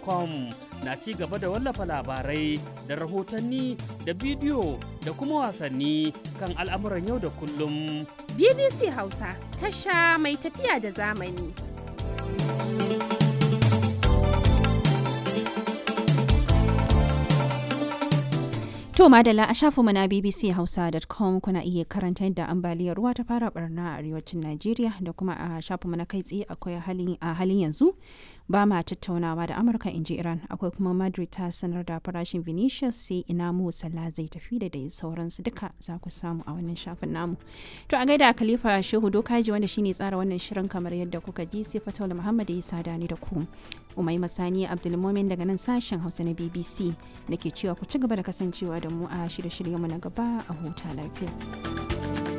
hausa.com na ci gaba da wallafa labarai da rahotanni da bidiyo da kuma wasanni kan al'amuran yau da kullum. BBC Hausa tasha mai tafiya da zamani. To madalla a shafinmu na bbchausa.com kuna iya karanta yadda ambaliyar ruwa ta fara barna a arewacin Najeriya da kuma a shafinmu na kai tsaye akwai a halin yanzu ba ma tattaunawa da Amurka in ji Iran akwai kuma Madrid ta sanar da farashin Vinicius sai ina mu Salah zai tafi da dai sauransu duka za ku samu a wannan shafin namu. To a gaida Khalifa Shehu Dokaji wanda shine tsara wannan shirin kamar yadda kuka ji sai Fataula Muhammad ya sada ni da ku. Umai Masani Abdulmumin daga nan sashen Hausa na BBC nake cewa ku ci gaba da kasancewa da mu a shirye-shiryenmu na gaba a huta lafiya.